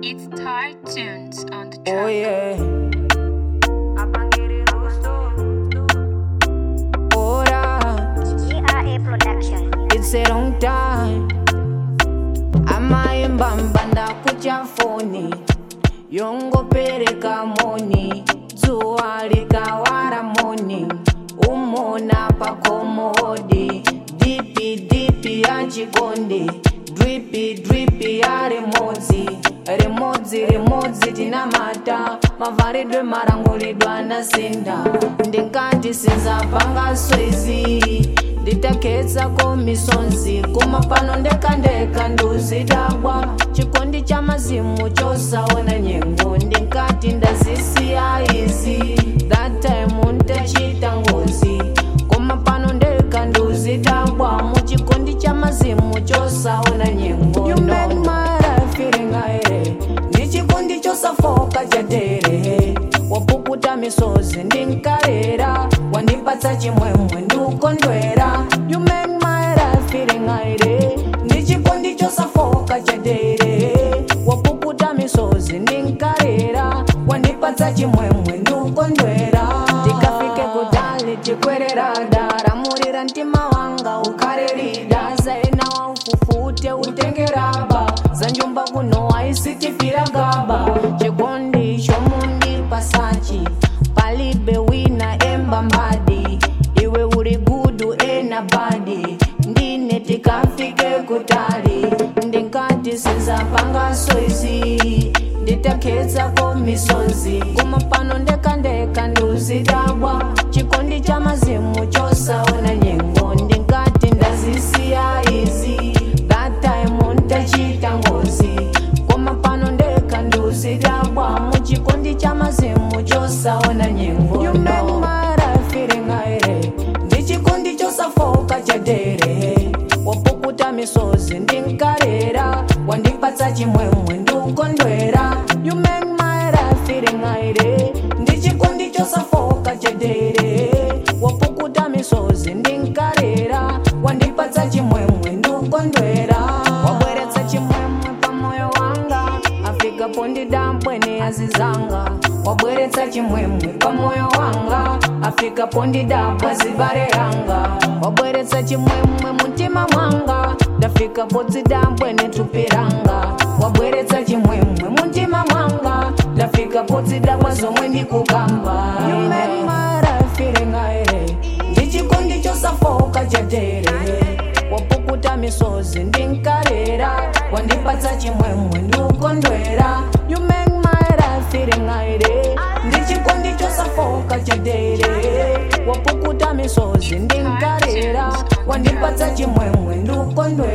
It's Thai tunes on the Oh track. yeah. Ora, GRA Production. it's a long time. Amaimba mbanda kucha foni yongopereka moni dzuwa likawara moni umona pakomodi dipi dipi ya chikondi dripi dripi ya remodzi remodzi remodzi tinamata mavharidwe marangulidwa anasinda ndingati sinzapanga swezi nditakedzako misonzi kuma pano ndekandeka nduzidagwa chikondi cha mazimu chosaona nyengo ndingati ndazisiya izi that time ndachita ngozi kuma pano ndeka nduzidagwa muchikondi cha mazimu chosaona nyengo you make my life feeling aire ndichikondi chosafoka chatere wapukuta misozi ndinkarera wandipatsa chimwemwe ndikondwera you make my life feeling aire ndichikondi chosafoka chatere wapukuta misozi ndinkarera wandipatsa chimwemwe ndikondwera tikafike kutali tikwerera daramurira mtima wanga ukharerida zaina waufufute utengeraba za njumba kuno aisitifira gaba chikondi chomundi pasachi palibe wina emba mbadi iwe uri gudu ena badi ndine tikafike kutali ndingati sinzapanga soizi nditakedzako misonzi kuma pano ndekandeka nduzidabwa chikondi cha mazimu chosaona nyengo ndingati ndazisiya izi that time ndachita ngozi kuma pano ndeka nduzidabwa muchikondi cha mazimu chosaona nyengo you make my life feeling aire ndichikondi chosafoka chatere wapukuta misozi ndinkarera wandipatsa chimwemwe ndikondwera you make my life feeling aire ndichikondi chosafoka chatere wapukuta misozi ndinkarera wandipatsa chimwemwe ndikondwera wabweretsa chimwemwe pamoyo wanga afika pondidambwene azizanga wabweretsa chimwemwe pamoyo wanga afika pondidabwa zibare yanga wabweretsa chimwemwe mutima mwanga ndafika podzidambwene tupiranga wabweretsa chimwemwe mutima mwanga ndafika podzidabwa zomwe ndikukamba You make my life feeling aire ndichikondi chosafoka chatere wapukuta misozi ndinkarera wandipatsa chimwemwe ndikondwera you make my life feeling aire ndichikondi chosafoka chatere wapukuta misozi ndinkarera wandipatsa chimwemwe ndikondwera